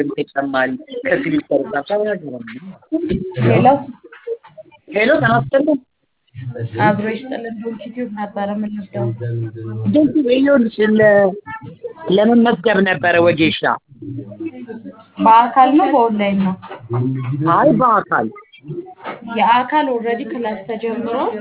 ተጨማሪ ከሲሊፐር ጋር ሄሎ ሄሎ ተናስተልን አብሮ ይስጥልን ዶንኪ ቲዩብ ነበረ የምንወስደው። ድንቅ ይኸውልሽ ለ- ለመመዝገብ ነበረ ወጌሻ በአካል ነው በኦንላይን ነው? አይ በአካል የአካል ኦልሬዲ ክላስ ተጀምሯል።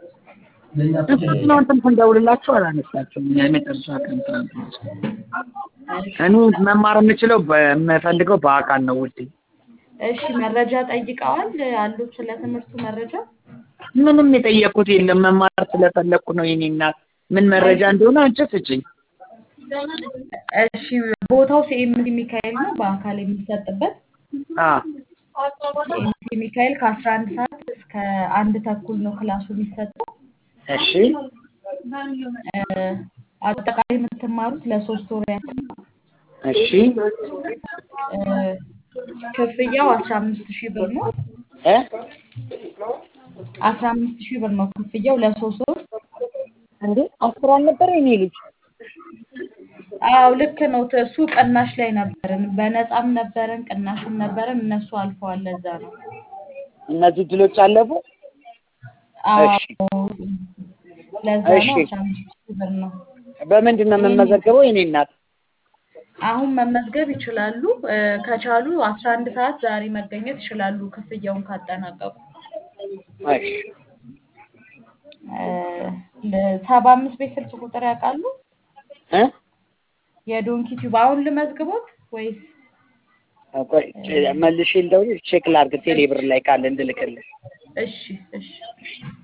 ትናንትም ስንደውልላችሁ አላነሳችሁም። እኛ የመጨረሻ ቀን ትናንት እኔ መማር የምችለው በ- የምፈልገው በአካል ነው ውዴ። እሺ መረጃ ጠይቀዋል አሉት ስለ ትምህርቱ መረጃ? ምንም የጠየቁት የለም። መማር ስለፈለኩ ነው የኔ እናት። ምን መረጃ እንደሆነ አንቺ ስጭኝ። እሺ ቦታው ሲኤምሲ ሚካኤል ነው በአካል የሚሰጥበት። አ ሲኤምሲ ሚካኤል ከአስራ አንድ ሰዓት እስከ አንድ ተኩል ነው ክላሱ የሚሰጠው። እሺ እ፣ አጠቃላይ የምትማሩት ለሶስት ወር ያክል ነው። እሺ እ፣ ክፍያው አስራ አምስት ሺህ ብር ነው። እ አስራ አምስት ሺህ ብር ነው ክፍያው ለሶስት ወር። እንዴ አስር አልነበረ የኔ ልጅ? አዎ ልክ ነው። እሱ ቅናሽ ላይ ነበርን፣ በነፃም ነበረን፣ ቅናሽም ነበረን። እነሱ አልፈዋል። ለዛ ነው። እነዚህ ድሎች አለፉ። አዎ እሺ ለዛ እሺ። ነው አስራ አምስት ሺህ ብር ነው። በምንድን ነው የምመዘገበው የኔ እናት? አሁን መመዝገብ ይችላሉ። እ፣ ከቻሉ አስራ አንድ ሰዓት ዛሬ መገኘት ይችላሉ ክፍያውን ካጠናቀቁ። እሺ ሰባ አምስት ቤት ስልክ ቁጥር ያውቃሉ? እ የዶንኪ ቲዩብ አሁን ልመዝግቦት ወይስ? ቆይ መልሼ ልደውልልሽ ቼክ ላድርግ ቴሌ ብር ላይ ካለ እንድልክልሽ። እሺ እሺ